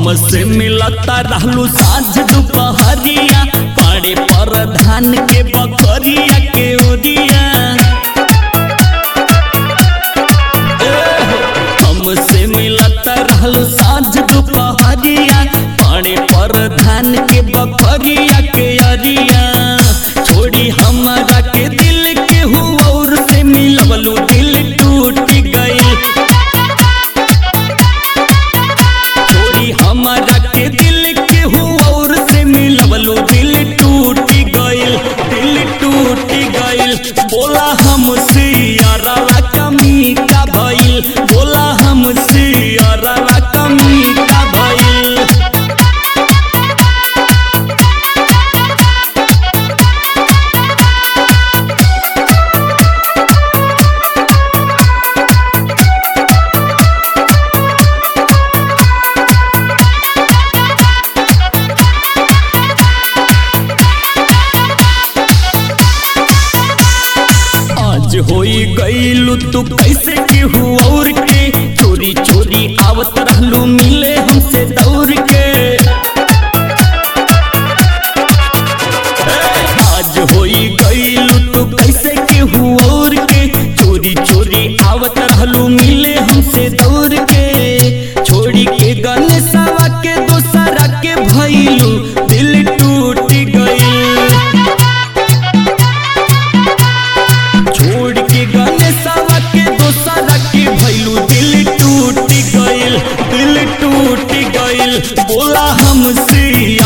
हमसे मिलता रहलू साँझ दोपहरिया पड़े पर धान के बकरिया के ओरिया हमसे मिलता रहलू साँझ दोपहरिया पड़े पर धान के बकरिया के अरिया छोड़ी हमारा के दिल के हुआ और से मिलवलू दिल टूट गई छोड़ी हमारा के दिल के हुआ और से मिलवलो दिल टूट गइल दिल टूट गइल बोला हमसे यारवा कमी का भइल बोला हमसे यारवा कमी का भइल आज होई गईलू तू कैसे केहू और के चोरी चोरी आवत रहलू मिले हमसे दौड़ के आज होई गईलू तू कैसे केहू और के चोरी चोरी आवत रहलू मिले हमसे दौड़ के छोड़ी के गणेशवा के दोसरा के भइलू दिल टूट गई छोड़ के गणेशवा के दोसरा के भइलू दिल टूट गइल दिल टूट गइल बोला हमसे